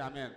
አሜን።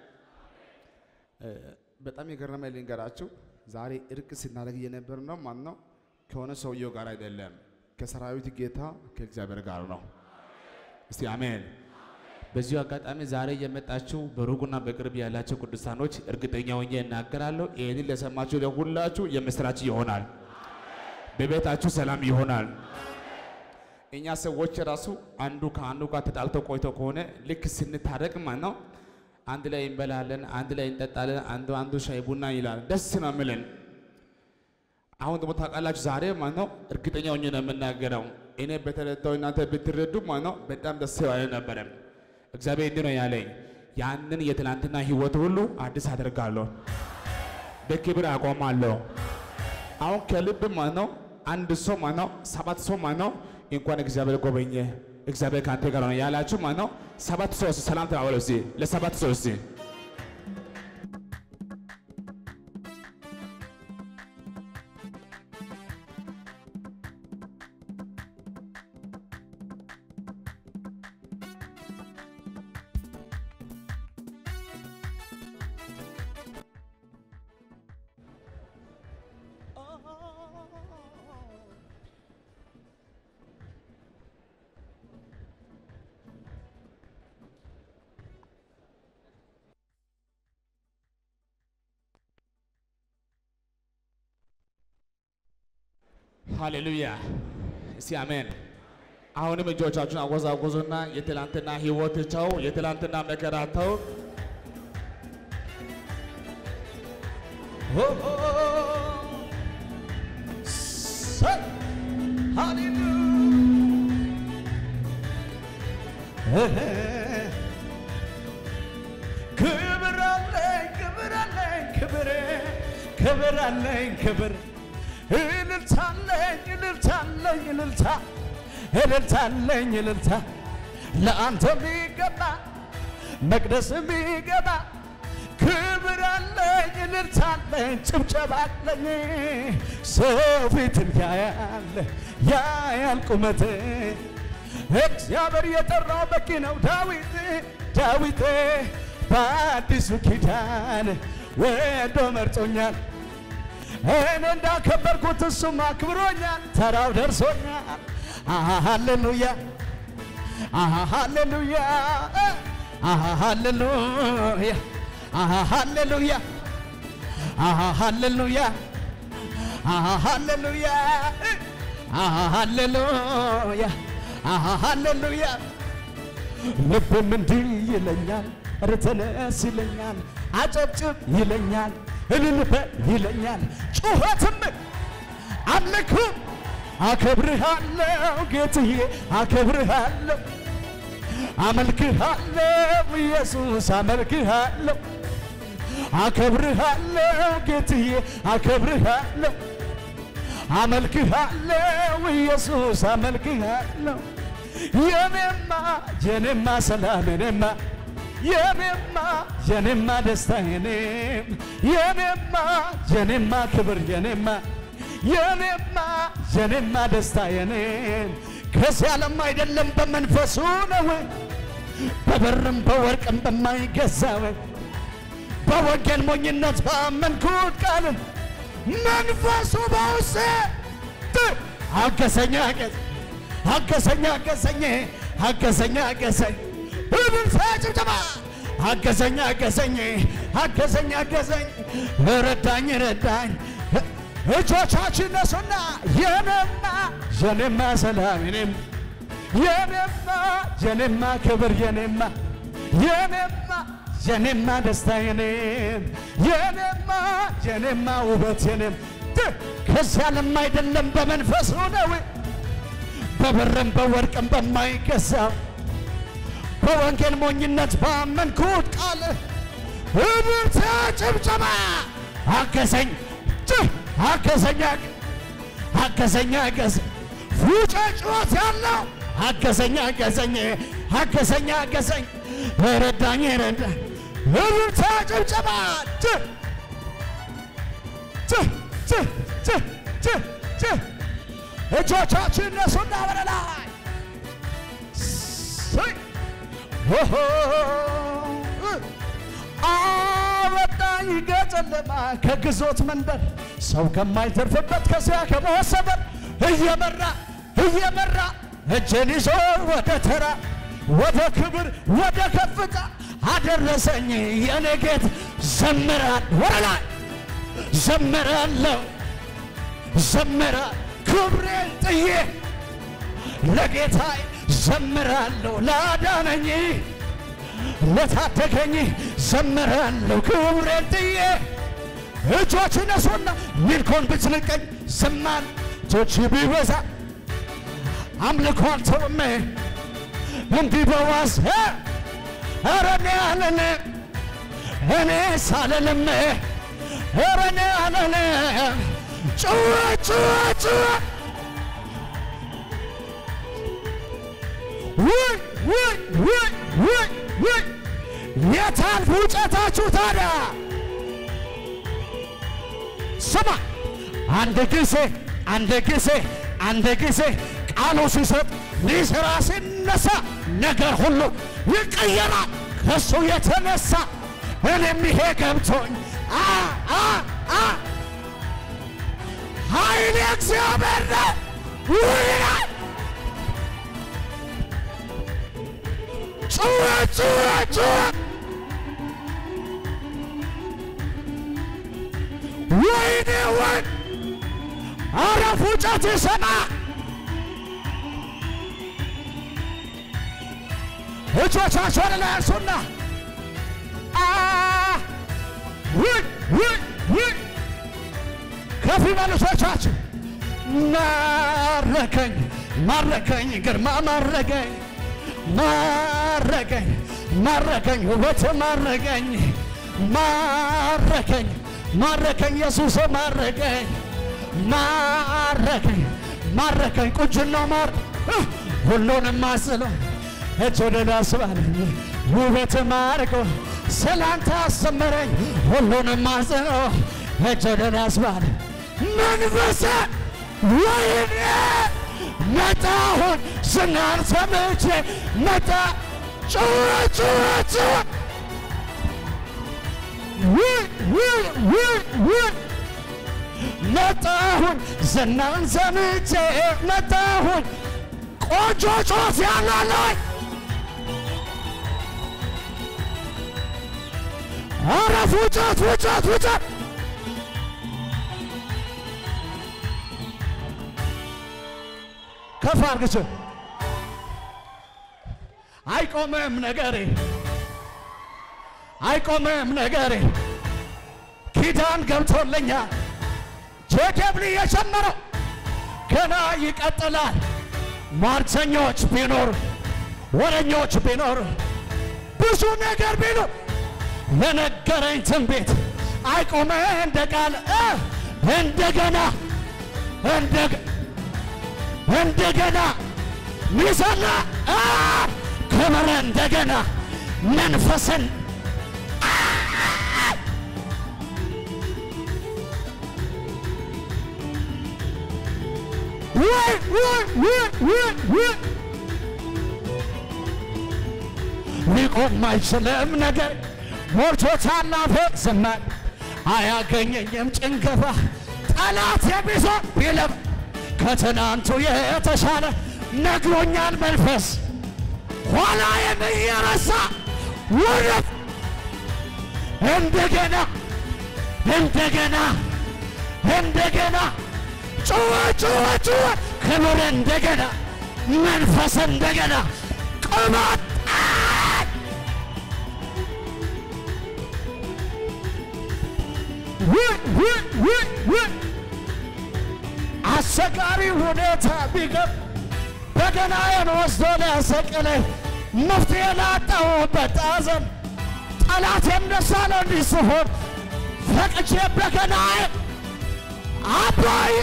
በጣም የገረመኝ ልንገራችሁ። ዛሬ እርቅ ስናደርግ እየነበር ነው ማን ነው? ከሆነ ሰውየው ጋር አይደለም፣ ከሰራዊት ጌታ ከእግዚአብሔር ጋር ነው። እስቲ አሜን። በዚሁ አጋጣሚ ዛሬ የመጣችሁ በሩቁና በቅርብ ያላችሁ ቅዱሳኖች እርግጠኛ ሆኜ እናገራለሁ፣ ይህንን ለሰማችሁ ለሁላችሁ የምስራች ይሆናል። በቤታችሁ ሰላም ይሆናል። እኛ ሰዎች ራሱ አንዱ ከአንዱ ጋር ተጣልቶ ቆይቶ ከሆነ ልክ ስንታረቅ ማለት ነው አንድ ላይ እንበላለን፣ አንድ ላይ እንጠጣለን፣ አንዱ አንዱ ሻይ ቡና ይላል። ደስ ነው የሚለን። አሁን ደግሞ ታውቃላችሁ ዛሬ ማለት ነው እርግጠኛ ሆኜ ነው የምናገረው። እኔ በተረዳው እናንተ ብትረዱ ማለት ነው በጣም ደስ ያለ ነበረ። እግዚአብሔር እንዲህ ነው ያለኝ፣ ያንን የትናንትና ህይወት ሁሉ አዲስ አደርጋለሁ፣ በክብር አቆማለሁ። አሁን ከልብ ማለት ነው አንድ ሰው ማለት ነው ሰባት ሰው ማለት ነው እንኳን እግዚአብሔር ጎበኘ እግዚአብሔር ከአንተ ጋር ነው ያላችሁ ማለት ነው። ሰባት ሰው ሰላም ተባባሉ እስቲ ለሰባት ሰው እስቲ ሃሌሉያ እስቲ አሜን። አሁንም እጆቻችሁን አወዛወዙና የትላንትና ህይወት ተው፣ የትላንትና መከራ ተው። ክብር አለኝ ክብር አለኝ ክብር ክብር አለኝ ክብር እልልታ አለኝ እልልታ አለኝ እልልታ እልልታ አለኝ እልልታ ለአንተ የሚገባ መቅደስ የሚገባ ክብር አለኝ እልልታ አለኝ ጭብጨባ አለኝ ሰው ፊትን ያያል ያያል ቁመት እግዚአብሔር የጠራው በቂ ነው ዳዊት ዳዊት በአዲሱ ኪዳን ወዶ መርጦኛል እኔ እንዳከበርኩት እሱም አክብሮኛል ተራው ደርሶኛል ሃሌሉያ ሃሌሉያ ሃሌሉያ ሃሌሉያ ሃሌሉያ ሃሌሉያ ሃሌሉያ ሃሌሉያ ልብም እንዲህ ይለኛል ኧረ ተነስ ይለኛል አጨብጭብ ይለኛል እልል በል ይለኛል ጩኸትም አምልኩም አከብርሃለሁ ጌትዬ አከብርሃለሁ አመልክሃለሁ ኢየሱስ አመልክሃለሁ አከብርሃለሁ ጌትዬ አከብርሃለሁ አመልክሃለሁ ኢየሱስ አመልክሃለሁ የኔማ የኔማ ሰላም የኔማ የኔማ የኔማ ደስታ የኔም የኔማ የኔማ ክብር የኔማ የኔማ የኔማ ደስታ የኔም ከዚህ ዓለም አይደለም በመንፈሱ ነው በብርም በወርቅም በማይገዛው በወንጌል ሞኝነት ባመንኩት ቃል መንፈሱ በውስጤ አገሰኝ አገሰኝ አገሰኝ አገሰኝ አገሰኝ እልልታ ጭብጨባ አገዘኝ አገዘኝ አገዘኝ አገዘኝ ረዳኝ ረዳኝ እጆቻችን ነሱና የኔማ የኔማ ሰላም የኔም የኔማ የኔማ ክብር የኔማ የኔማ የኔማ ደስታ የኔም የኔማ የኔማ ውበት የኔም ከዚህ ዓለም አይደለም በመንፈሱ ነው በብርም በወርቅም በማይገዛው በወንጌል ሞኝነት ባመንኩት ቃል እብርተ ጭብጨባ አገዘኝ አገዘኝ አገዘኝ አገዘኝ ፉጨ ጩኸት ያለው አገዘኝ አገዘኝ አገዘኝ አገዘኝ ረዳኝ ረዳኝ እብርተ ጭብጨባ እጆቻችን እነሱና ወደ ላይ አወጣኝ ከጨለማ ከግዞት መንበር ሰው ከማይተርፍበት ከዚያ ከሞት ሰፈር እየመራ እየመራ እጄን ይዞ ወደ ተራ ወደ ክብር ወደ ከፍታ አደረሰኝ የኔ ጌት ዘምራል ወደ ላይ ዘምራለሁ ዘምራ ክብሬን ጥዬ ለጌታዬ ዘምራለሁ ላዳነኝ ለታደገኝ ዘምራለሁ ክብሬን ጥዬ እጆች ነሱና ሚልኮን ብትንቀኝ ዝማን እጆች ቢበዛ አምልኮ አልተውም እንዲህ በዋዝ ኧረ እኔ አልልም እኔ ሳልልም ኧረ እኔ አልልም ጩኸ ጩኸ ጩኸ ውይ ውይ ውይ ውይ ውይ የታል ፉጨታችሁ ታዲያ? ስማ አንድ ጊዜ አንድ ጊዜ አንድ ጊዜ ቃሉ ሲሰጥ ሊሰራ ሲነሳ ነገር ሁሉ ይቀየራል ከሱ የተነሳ እኔም ይሄ ገብቶኝ አ አ አ ኃይል እግዚአብሔር ነው ይላል። ጩኸ ጩኸ ጩኸ ወይኔ ወይ አረ ፉጨት ይሰማ እጆቻቸውን ላይ አንሱና አ ውይ ውይ ውይ ከፍ ይበሉ እጆቻችሁ ማረከኝ ማረከኝ ግርማ ማረከኝ ማረከኝ ማረከኝ ውበት ማረከኝ ማረከኝ ማረከኝ ኢየሱስ ማረከኝ ማረከኝ ማረከኝ ቁንጅና ማር ሁሉንም ማስሎ እጅ ወደ ላይ አስባለኝ ውበት ማርኮ ስላንተ አሰመረኝ ሁሉንም ማስሎ እጅ ወደ ላይ አስባለኝ መንፈሰ ወይኔ መጣሁን ዝናን ሰምቼ መጣ ጩኸ ጩኸ ጩኸ ውይ ውይ ውይ ውይ መጣሁን ዝናን ሰምቼ መጣሁን ቆንጆ ጮት ያላለኝ አረ ፉጨት ፉጨት ፉጨት ከፍ አርግች አይቆምም ነገሬ አይቆምም ነገሬ ኪዳን ገብቶልኛል ጄኬብሊ የጀመረው ገና ይቀጥላል ሟርተኞች ቢኖር ወረኞች ቢኖር ብዙ ነገር ቢኖር ለነገረኝ ትንቢት አይቆመ እንደ ቃል እ እንደገና እንደገ እንደገና ሚሰላ አ ክብር እንደገና መንፈስን ውይ ውይ ውይ ውይ ውይ ሊቆም አይችልም ነገር ሞልቶታል አፌ ዝማሬ አያገኘኝም ጭንገፋ ጠላት የሚዞር ቢለብ ከትናንቱ የተሻለ ነግሮኛል መንፈስ ኋላ የሚረሳ ወደፍ እንደገና እንደገና እንደገና ጩኸ ጩኸ ጩኸ ክብር እንደገና መንፈስ እንደገና ቅባት ውይ ውይ ውይ ውይ አስቸጋሪ ሁኔታ ቢገብ በገናዬን ወስዶ ሊያሰቅለኝ መፍትሄ ላጣሁበት ሐዘን ጠላቴም ደስ አለው እንዲህ ስሆን ፈቅቼ በገናዬ አባዬ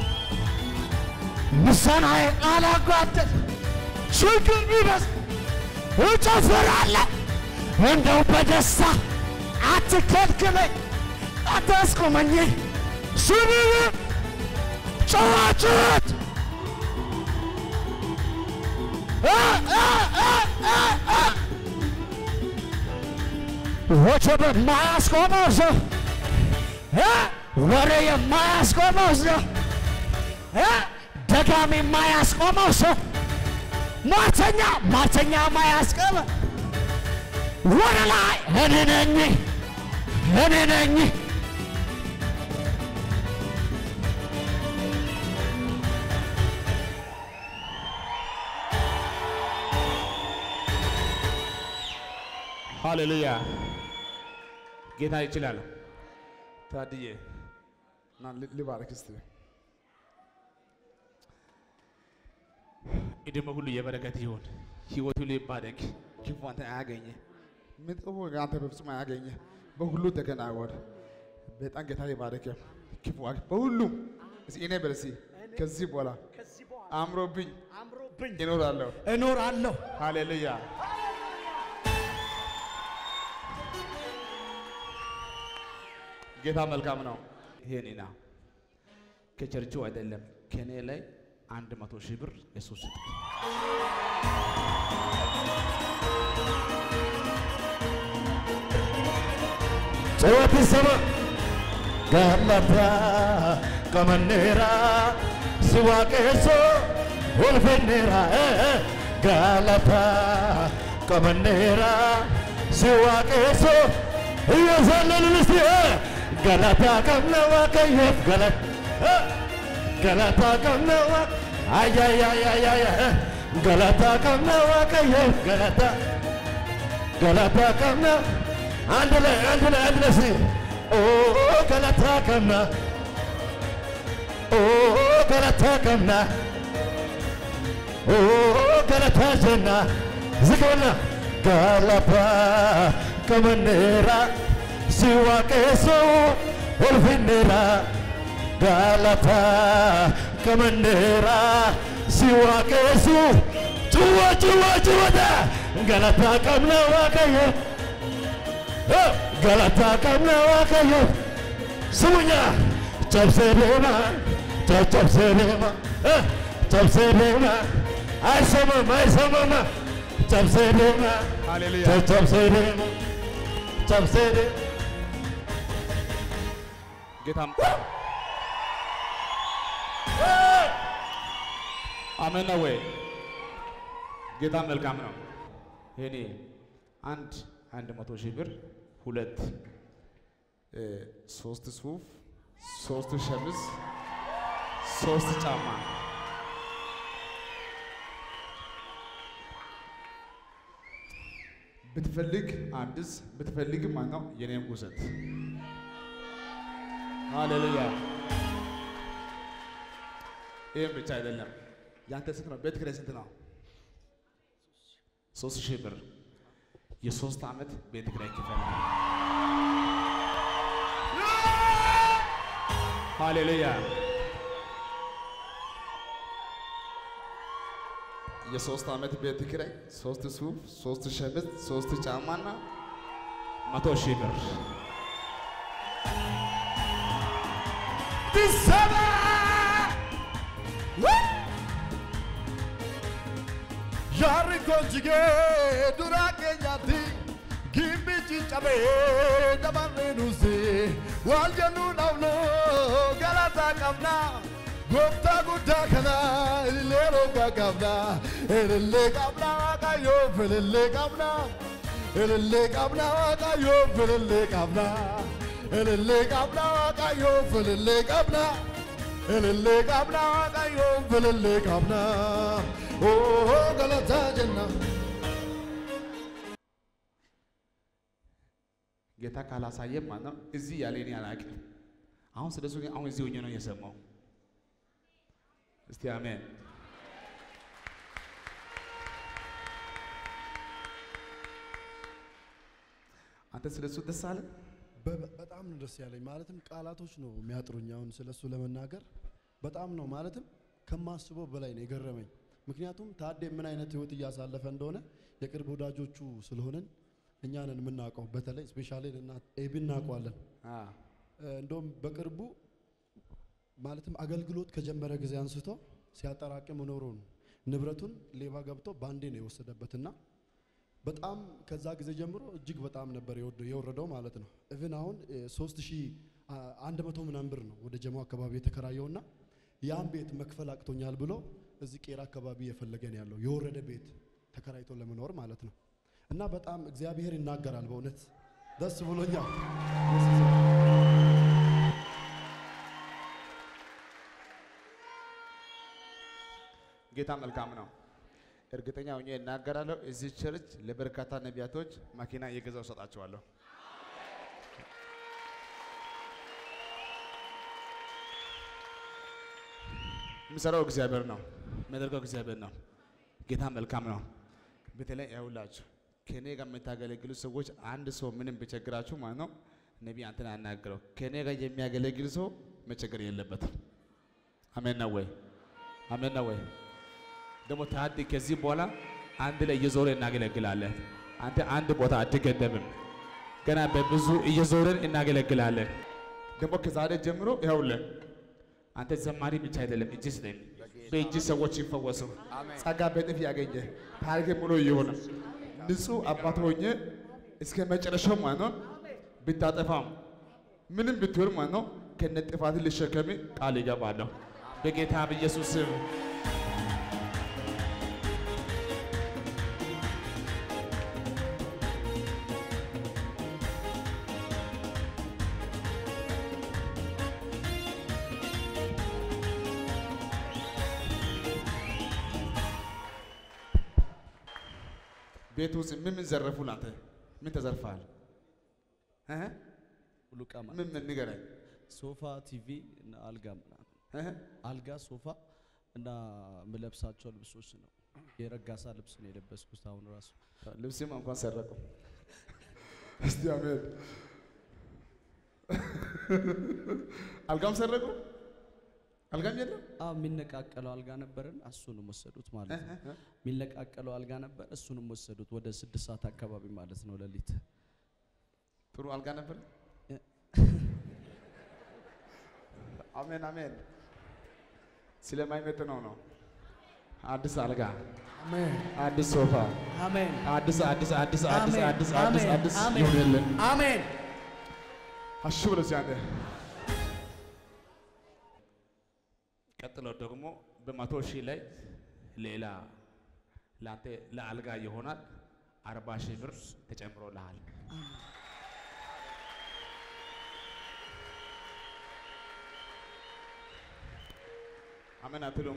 ምስጋናዬ አላጓደል ችግር ቢበዝ እጨፍራለሁ እንደው በደስታ አትከልክለኝ አታስቆመኝ ስብብ ጨዋጭት ወጀብ የማያስቆመው ሰው እ ወሬ የማያስቆመው ሰው እ ደጋሚ የማያስቆመው ሰው ሟርተኛ ሟርተኛ የማያስቆመ ወደ ላይ እኔ ነኝ እኔ ነኝ ሃሌሉያ ጌታ ይችላል። ታድዬ ና ል- ልባርክ እስቲ እድሜ ሁሉ የበረከት ይሁን፣ ህይወት ሁሉ ይባረክ፣ ክፉ አንተ አያገኘ፣ መጥፎ አንተ በፍጹም አያገኘ፣ በሁሉ ተከናወን። በጣም ጌታ ይባረክ። ክፉ አግ- በሁሉም እስኪ እኔ በል እስኪ ከዚህ በኋላ አምሮብኝ አምሮብኝ እኖራለሁ። እኖራለሁ። ሃሌሉያ ጌታ መልካም ነው። ይሄኔና ከቸርቹ አይደለም ከኔ ላይ አንድ መቶ ሺህ ብር እሱ ስጥ። ጩኸት ይሰማ ጋላታ ቀመኔራ ሲዋቄሶ ወልፌኔራ ጋላታ ቀመኔራ ሲዋቄሶ እየዘለልን እስቲ ገላታ ቀምነ ዋቀየፍ ገለት ገላታ ቀምነ ዋ አያያያያያ ገላታ ቀምነ ዋቀየፍ ገላታ ገላታ ቀምነ አንድ ላይ አንድ ላይ አንድ ላይ እስቲ ኦ ገላታ ቀምነ ኦ ገላታ ቀምነ ኦ ገላታ ጀና ዝገና ገላታ ቀመኔራ ሲዋቄሶ ወልፊኔራ ጋላታ ከመኔራ ሲዋቄሱ ጭወ ጭወ ጭወተ ገላታ ቀምነ ዋቀየ ገላታ ቀምነ ዋቀየ ስሙኛ ጨብሴ ዴማ ጨብጨብሴ ዴማ ጨብሴ ዴማ አይሰማም አይሰማም ጨብሴ ዴማ ሃሌሉያ ጨብሴ ዴማ ጨብሴ ዴማ ጌታ አሜን ነው ወይ? ጌታ መልካም ነው። ይሄኔ አንድ አንድ መቶ ሺህ ብር ሁለት እ ሶስት ሱፍ ሶስት ሸሚዝ ሶስት ጫማ ብትፈልግ አዲስ ብትፈልግ ማነው የኔም ውሰት ሃሌሉያ። ይህም ብቻ አይደለም። ያንተ ስንት ነው? ቤት ኪራይ ስንት ነው? ሶስት ሺህ ብር የሶስት ዓመት ቤት ኪራይ ክፈል። ሃሌሉያ። የሶስት ዓመት ቤት ኪራይ፣ ሶስት ሱፍ፣ ሶስት ሸሚዝ፣ ሶስት ጫማና መቶ ሺህ ብር ቢሰማ Jarri conjugee dura keenyatti gimbichi cabee dabarree nuusi waan jennu dhabnu galata qabna gooftaa guddaa kana ilillee roga qabna ilillee qabna waaqayyoof ilillee qabna ilillee qabna waaqayyoof ilillee qabna ilillee qabna waaqayyoof ilillee qabna ilillee qabna waaqayyoof ilillee qabna oo galataa jenna. ጌታ ካላሳየም ማለት ነው እዚህ ያለ እኔ አላውቅም። አሁን ስለሱ ግን አሁን እዚህ ሆኜ ነው የሰማው። እስቲ አሜን። አንተ ስለሱ ደስ አለ? በ- በጣም ነው ደስ ያለኝ። ማለትም ቃላቶች ነው የሚያጥሩኝ አሁን ስለሱ ለመናገር በጣም ነው ማለትም ከማስበው በላይ ነው የገረመኝ። ምክንያቱም ታዴ ምን አይነት ህይወት እያሳለፈ እንደሆነ የቅርብ ወዳጆቹ ስለሆነን እኛ ነን የምናውቀው። በተለይ ስፔሻሊ እና ኤቢ እናውቀዋለን። አ እ፣ እንደውም በቅርቡ ማለትም አገልግሎት ከጀመረ ጊዜ አንስቶ ሲያጠራቅም ኖሮ ነው ንብረቱን ሌባ ገብቶ ባንዴ ነው የወሰደበትና በጣም ከዛ ጊዜ ጀምሮ እጅግ በጣም ነበር የወደ- የወረደው ማለት ነው። ኢቭን አሁን ሶስት ሺህ አ- አንድ መቶ ምናምን ብር ነው ወደ ጀሞ አካባቢ የተከራየውና ያን ቤት መክፈል አቅቶኛል ብሎ እዚህ ቄራ አካባቢ የፈለገን ያለው የወረደ ቤት ተከራይቶ ለመኖር ማለት ነው። እና በጣም እግዚአብሔር ይናገራል። በእውነት ደስ ብሎኛል። ጌታ መልካም ነው። እርግጠኛ ሆኜ እናገራለሁ። እዚህ ቸርች ለበርካታ ነቢያቶች መኪና እየገዛው እሰጣቸዋለሁ። የሚሰራው እግዚአብሔር ነው። የሚያደርገው እግዚአብሔር ነው። ጌታ መልካም ነው። በተለይ ያውላችሁ ከኔ ጋር የምታገለግሉ ሰዎች አንድ ሰው ምንም ቢቸግራችሁ ማለት ነው ነቢይ አንተን አናግረው። ከኔ ጋር የሚያገለግል ሰው መቸገር የለበትም። አሜን ነው ወይ? አሜን ነው ወይ? ደግሞ ታዲ ከዚህ በኋላ አንድ ላይ እየዞረ እናገለግላለን። አንተ አንድ ቦታ አትገደብም። ገና በብዙ እየዞረን እናገለግላለን። ደግሞ ከዛሬ ጀምሮ ይኸውልህ አንተ ዘማሪ ብቻ አይደለም፣ እጅ ስጠኝ። በእጅ ሰዎች ይፈወሱ፣ ጸጋ በጥፍ ያገኘ ታሪክ ሙሉ እየሆነ ንጹሕ አባት ሆኜ እስከ መጨረሻው ማለት ነው ብታጠፋም ምንም ብትሆን ማለት ነው ከነ ጥፋት ልሸከም ቃል ይገባለሁ በጌታ በኢየሱስ ስም። ቤት ውስጥ ምን ምን ዘረፉ? ላንተ ምን ተዘርፈሃል? እህ? ሙሉ ዕቃ ማለት ምን ምን ንገረኝ። ሶፋ፣ ቲቪ እና አልጋ ምናምን እህ? አልጋ፣ ሶፋ እና የምለብሳቸው ልብሶች ነው። የረጋሳ ልብስ ነው የለበስኩት አሁን ራሱ ልብስም እንኳን ሰረቁ። እስቲ አሜን። አልጋም ሰረቁ። አልጋም የለም። አ የሚነቃቀለው አልጋ ነበረን እሱንም ወሰዱት ማለት ነው። የሚነቃቀለው አልጋ ነበር እሱንም ወሰዱት። ወደ ስድስት ሰዓት አካባቢ ማለት ነው ሌሊት። ጥሩ አልጋ ነበር። አሜን አሜን። ስለማይመጥነው ነው። አዲስ አልጋ፣ አሜን አዲስ ሶፋ፣ አሜን አዲስ አዲስ አዲስ አዲስ አሜን፣ አዲስ አዲስ አሜን፣ አዲስ አሜን። ይሆንልን። አሜን አሹ ብሎ ሲያንተ ቀጥሎ ደግሞ በመቶ ሺህ ላይ ሌላ ለአንተ ለአልጋ ይሆናል አርባ ሺህ ብር ተጨምሮልሃል። አሜን አትሉማ?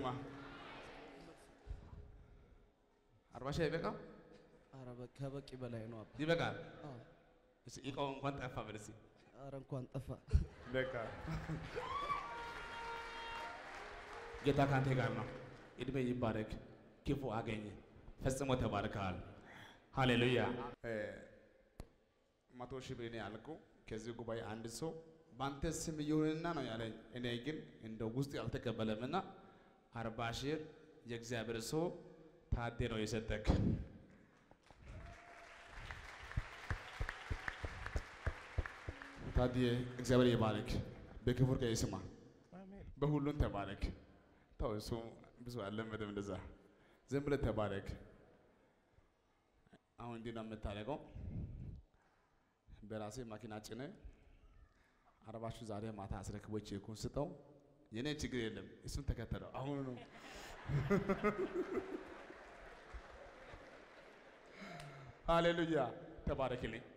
አርባ ሺህ አይበቃም? ኧረ በ- ከበቂ በላይ ነው አባ። ይበቃል። አዎ። እስኪ እቃው እንኳን ጠፋ በል እስኪ። ኧረ እንኳን ጠፋ። በቃ ጌታ ካንተ ጋር ነው። እድሜ ይባረክ፣ ክፉ አገኘ፣ ፈጽሞ ተባርከሃል። ሃሌሉያ። መቶ ሺህ ብር ነው ያልኩ። ከዚህ ጉባኤ አንድ ሰው በአንተ ስም ይሁንና ነው ያለኝ። እኔ ግን እንደ ውስጥ አልተቀበለምና አርባ ሺህ የእግዚአብሔር ሰው ታዴ ነው የሰጠክ። ታዲያ እግዚአብሔር ይባረክ። በክብር ቀይ ስማ፣ በሁሉም ተባረክ። ተው እሱ ብዙ አልለመደም እንደዛ። ዝም ብለህ ተባረክ። አሁን እንዲህ ነው የምታደርገው። በራሴ መኪና ጭነ አርባሹ ዛሬ ማታ አስረክቦች ቼኩን ስጠው። የኔ ችግር የለም፣ እሱን ተከተለው። አሁኑ ነው ሃሌሉያ። ተባረክልኝ።